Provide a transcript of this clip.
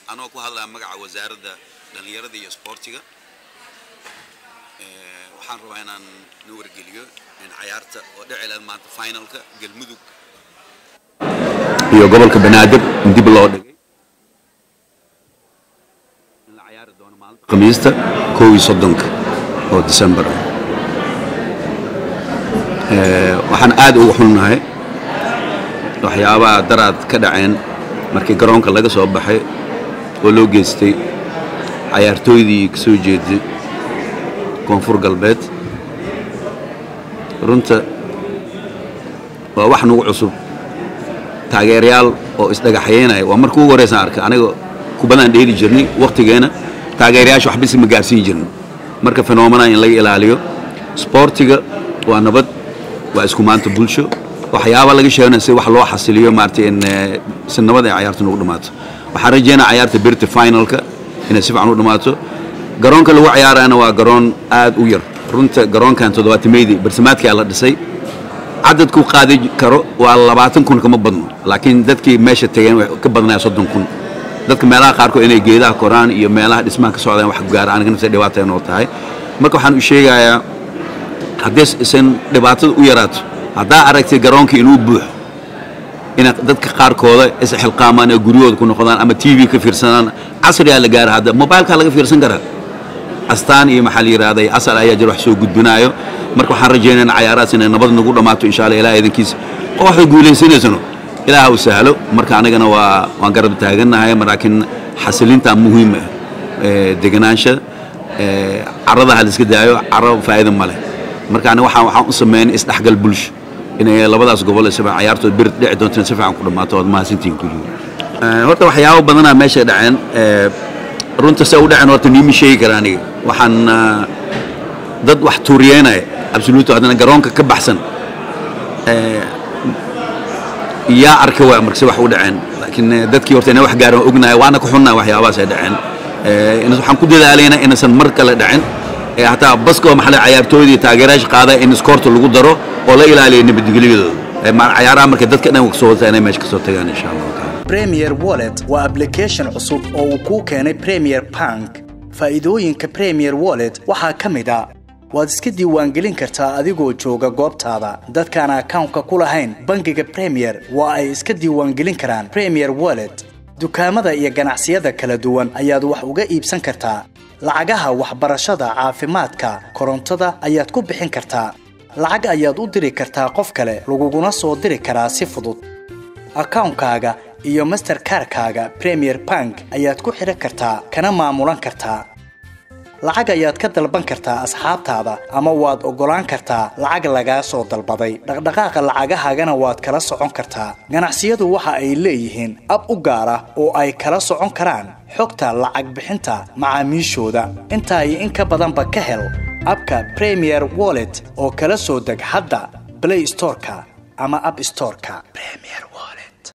anoo ku hadlaya magaca wasaaradda dhallinyarada iyo isboortiga waxaan rabaa inaan na wargeliyo in cayaarta oo dhici lahayd maanta finalka galmudug iyo gobolka banaadir in dib loo dhigay in la cayaari doono maalinta khamiista kow iyo soddonka oo december ah waxaan aad ugu xunnahay waxyaabaha daraad ka dhaceen markii garoonka laga soo baxay oo loo geystay cayaartooydii ka soo jeeday koonfur galbeed runta waa wax nagu cusub taageerayaal oo isdhagaxyeynaya waa markii ugu horreysaan arkay aniga kubadaan dheeli jirnay wakhtigeena taageerayaasha waxba si ma gaarsiin jirnin marka fenomena in laga ilaaliyo sboortiga waa nabad waa isku maanta bulsho waxyaaba laga sheegana si wax loo xasiliyo maaragtay in si nabad ay cayaarta nagu dhamaato waxaan rajeynaa cayaarta birta finalka inay si fiican u dhamaato garoonka lagu cayaarayana waa garoon aad u yar runta garoonkan toddobaatameydii barsimaadkaa la dhisay cadadku qaadi karo waa labaatan kun kama badno laakiin dadkii meesha tageen way ka badnaya soddon kun dadka meelaha qaarkood inay geedaha koraan iyo meelaha dhismaha ka socdaan wax gaara aniga nafta dhibaata inoo tahay marka waxaan u sheegayaa haddii isan dhibaatada u yaraato haddaa aragtay garoonkii inuu buuxo ina dadka qaarkooda isxilqaamaan ee guryahooda ku noqdaan ama t v ka fiirsanaan casrigaa la gaara hadda mobilkaa laga fiirsan karaa astaan iyo maxaa la yidhahday asal ayaa jira wax soo gudbinaayo marka waxaan rajaynayna cayaarahaas inay nabad nagu dhammaato insha allah ilaah idankiisa oo waxba guulaysanaysano ilaah u sahlo marka anagana waa waan garab taagannahay laakiin xasilintaa muhiim ah deganaansha caradaha la iska daayo caro faa'iida ma leh marka aniga waxaan waxaan u sameyn isdhexgal bulsho inay labadaas gobol si fiican cayaartood bir dhici doonto si fiican ku dhammaato waad mahadsantihiin kulligood horta waxyaabo badanaa meesha dhaceen runta se u dhaceen horta niima sheegi kara aniga waxaan dad wax tuuriyeynaya absoluto haddana garoonka ka baxsan yaa arka waa markase wax u dhaceen laakiin dadkii horta ina wax gaaran ognahay waana ku xunnahay waxyaabahaas ay dhaceen waxaan ku dadaalaynaa inaysan mar kale dhacin hataa baska oo maxaa cayaartooydii taageerayaasha qaada in iskoorta lagu daro oo la ilaaliyo nabadgelyadooda cayaaraha markay dadka dhan kasoo wata inay meesha kasoo tagaan insha allah premier wallet waa application cusub oo uu kuu keenay premier bank faa'iidooyinka premier wallet waxaa ka mid a waad iska diiwaangelin kartaa adigoo jooga goobtaada dadkaan akawnka ku lahayn bangiga premier waa ay iska diiwaangelin karaan premier wallet dukaamada iyo ganacsiyada kala duwan ayaad wax uga iibsan kartaa lacagaha waxbarashada caafimaadka korontada ayaad ku bixin kartaa lacag ayaad u diri kartaa qof kale laguguna soo diri karaa si fudud akawnkaaga iyo masterkarkaaga premier bank ayaad ku xidhan kartaa kana maamulan kartaa lacag ayaad ka dalban kartaa asxaabtaada ama waad oggolaan kartaa lacag lagaa soo dalbaday dhaqdhaqaaqa lacagahaagana waad kala socon kartaa ganacsiyadu waxa ay leeyihiin ab u gaar ah oo ay kala socon karaan xogta lacag bixinta macaamiishooda intaa iyo in ka badanba ka hel abka premier wallet oo kala soo deg hadda blay storeka ama ab storeka